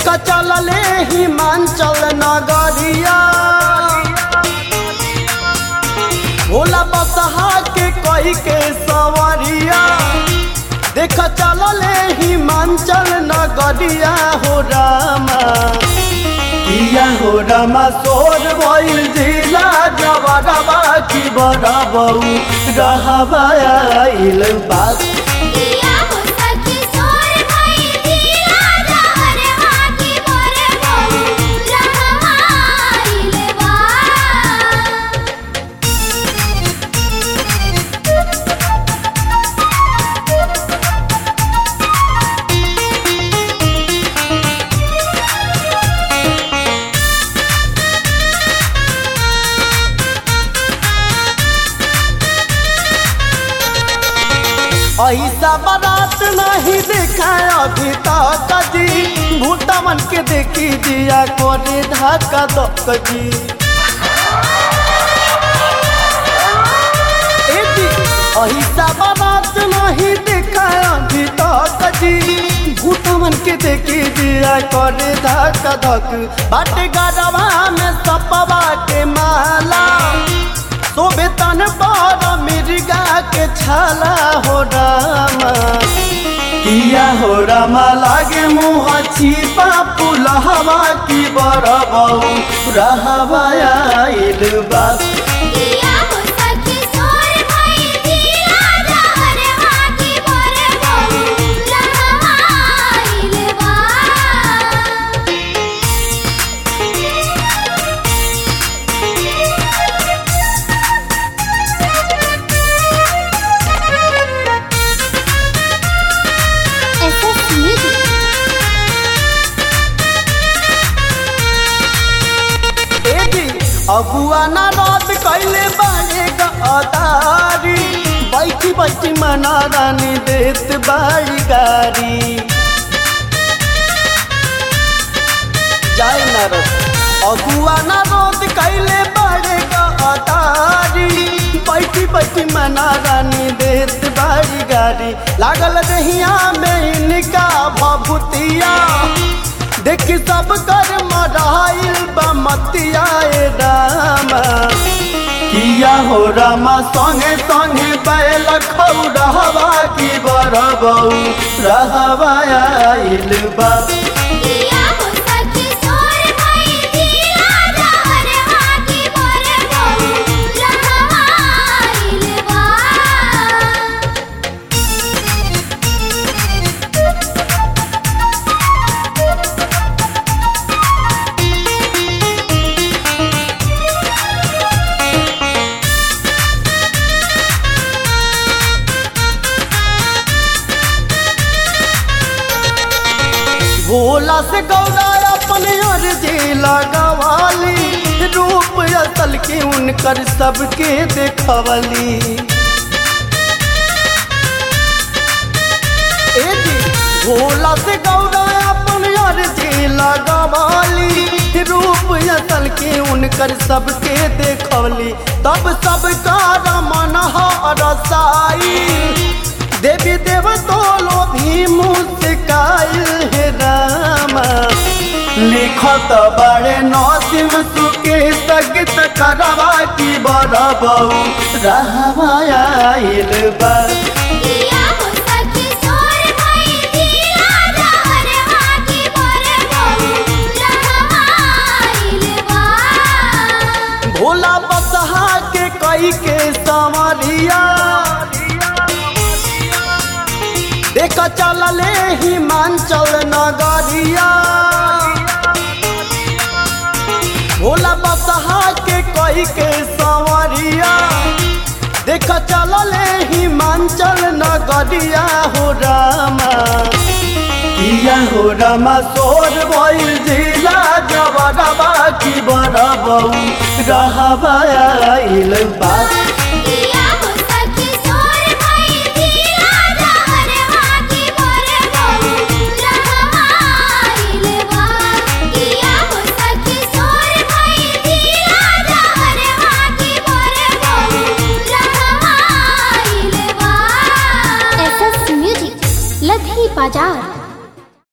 देखा चलले हिमांचल नगरिया भोला बसहा के कही के सवरिया देखा चलले हिमांचल नगरिया हो रामा किया हो रामा सोर भइल जिला जबरबा की बरबऊ रहबा आइल बात किया हो सखी सोर भई दिला जहर हाथी मोरे बहु रहमाइल बा ऐसा बारात नहीं देखा अभी तक जी भूतमन के देखी दिया कोरे धक्का धक जी ए जी, ऐसा बारात नहीं देखा अभी तक जी भूतमन के देखी दिया कोरे धक्का धक बाटे गरबा में सपवा के माला शोभे तन पर मिर्गा के छाला हो रामा किया हो रामा लागे मुँह छिपा पुलहवा की बरबऊ रहबा आइल बा किया हो सखी सोर भई दिला जहर हाथी मोरे बहु रहमाइल बा SS Music ए जी अबुआ ना रात कैले बाड़े गदारी बैठी बैठी मना रानी देत बाड़ी गारी जाए ना रत अबुआ ना रात कैले बाड़े गदारी बैठी बैठी मना रानी देत बाड़ी गारी लागल दहिया में इनका भभूतिया देखी सब कर मराइल बमतिया ए रामा किया हो रामा संगे संगे बैल खौरहवा की बरबऊ रहबा आइल बा किया हो सखी सोर भई दिला जहर हाथी मोरे बहु रहमाइल बा भोला से गौरा अपने अर्जी लगवाली रूप असल के उनकर सबके देखवली ए जी, भोला से गौरा अपने अर्जी लगवाली रूप असल के उनकर सबके देखवली तब सबका रमन रसाई देवी देव तोलो भी मुस्काइल हे रामा लिखत बड़े नौसिम सुके सगित करवा की बरबऊ रहबा आइल बा किया हो सखी सोर भई दिला जहर हाथी मोरे बहु रहमाइल बा भोला बसहा के कई के संवरिया देख चलले हिमांचल नगरिया भोला बसहा के कई के संवरिया देख चलले हिमांचल नगरिया हो रामा किया हो रामा सोर भइल जिला जबरबा की बरबऊ रहबा आइल बा